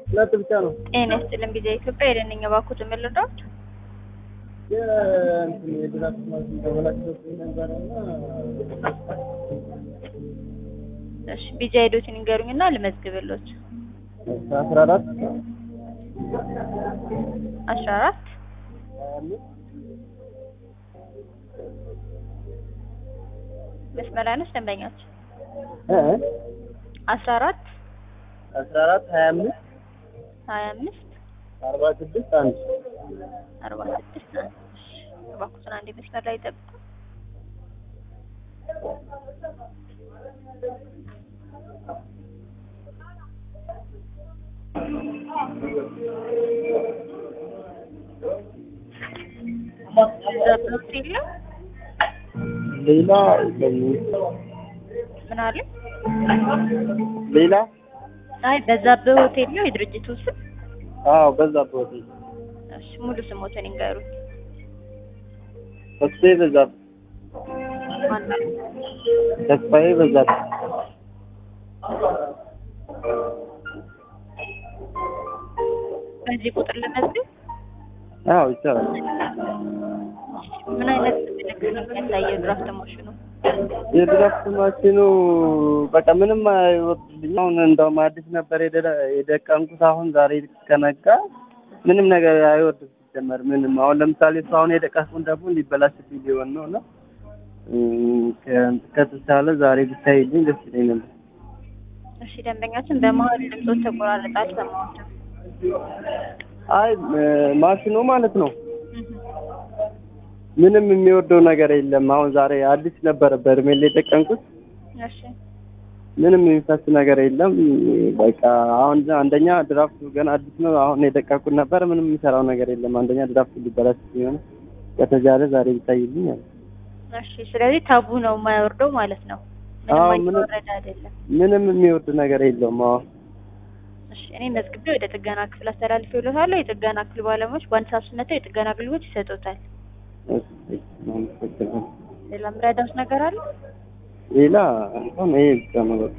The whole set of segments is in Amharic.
ሁለት ብቻ ነው። ጤና ይስጥልን ጊዜ ኢትዮጵያ የደንኛ ባኩት የምልዳዎች የእንትን የድራፍት ማሽን ተበላሽቶብኝ ነበረና እሺ ቢጃ ሄዶችን ይንገሩኝና ልመዝግብሎት አስራ አራት አስራ አራት ሀያ አምስት መስመር አይነች ደንበኛች እ አስራ አራት አስራ አራት ሀያ አምስት ሀያ አምስት አርባ ስድስት አንድ አርባ ስድስት አንድ እሺ እባክዎትን አንዴ መስመር ላይ ይጠብቁ ዘብሎት የለም ሌላ የለኝም። ምን አለ ሌላ አይ በዛብህ ሆቴል ነው የድርጅቱ ስም አዎ በዛብህ ሆቴል እሺ ሙሉ ስሞትን ይንገሩኝ ተስፋዬ በዛብህ ማነው ተስፋዬ በዛብህ በዚህ ቁጥር ልመዝግብ አዎ ይቻላል። ምን አይነት ምልክት ነው የሚያሳየው ድራፍት ማሽኑ የድራፍት ማሽኑ በቃ ምንም አይወርድልኝ። አሁን እንደውም አዲስ ነበር የደ- የደቀምኩት። አሁን ዛሬ ከነጋ ምንም ነገር አይወርድም ሲጀመር ምንም። አሁን ለምሳሌ እሱ አሁን የደቀምኩት ደግሞ ሊበላሽብኝ ሊሆን ነው እና እም፣ ከ- ከተቻለ ዛሬ ብታይልኝ ደስ ይለኝ ነበር። እሺ ደንበኛችን በመሀል ድምፆች ተቆራረጠ አልሰማሁትም አይ እ፣ ማሽኑ ማለት ነው እህ። ምንም የሚወርደው ነገር የለም። አሁን ዛሬ አዲስ ነበረ በርሜል የደቀምኩት እሺ ምንም የሚፈስ ነገር የለም። በቃ አሁን አንደኛ ድራፍቱ ገና አዲስ ነው። አሁን የደቀኩት ነበር። ምንም የሚሰራው ነገር የለም። አንደኛ ድራፍቱ ሊበላሽ ሲሆን ከተቻለ ዛሬ ቢታይልኝ አለ። እሺ ስለዚህ ታቡ ነው የማይወርደው ማለት ነው ምንም አዎ፣ ምንም- አይወረድ አይደለም ምንም የሚወርድ ነገር የለውም። አዎ እሺ እኔ መዝግቤ ወደ ጥገና ክፍል አስተላልፌልዎታለሁ የጥገና ክፍል ባለሙያዎች በአንድ ሰዓት ውስጥ መጥተው የጥገና አገልግሎት ይሰጡታል እሺ፣ አመሰግናለሁ። ሌላ ምረዳውስ ነገር አለ ሌላ እንኳን ይሄ ብቻ ነው በቃ።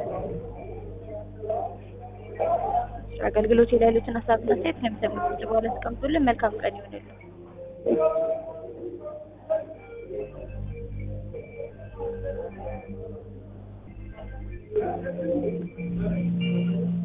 አገልግሎት ላይ ያሉትን ሀሳብና አስተያየት ለሚሰሙት ድምጽ በኋላ አስቀምጡልን መልካም ቀን ይሆንልን እሺ።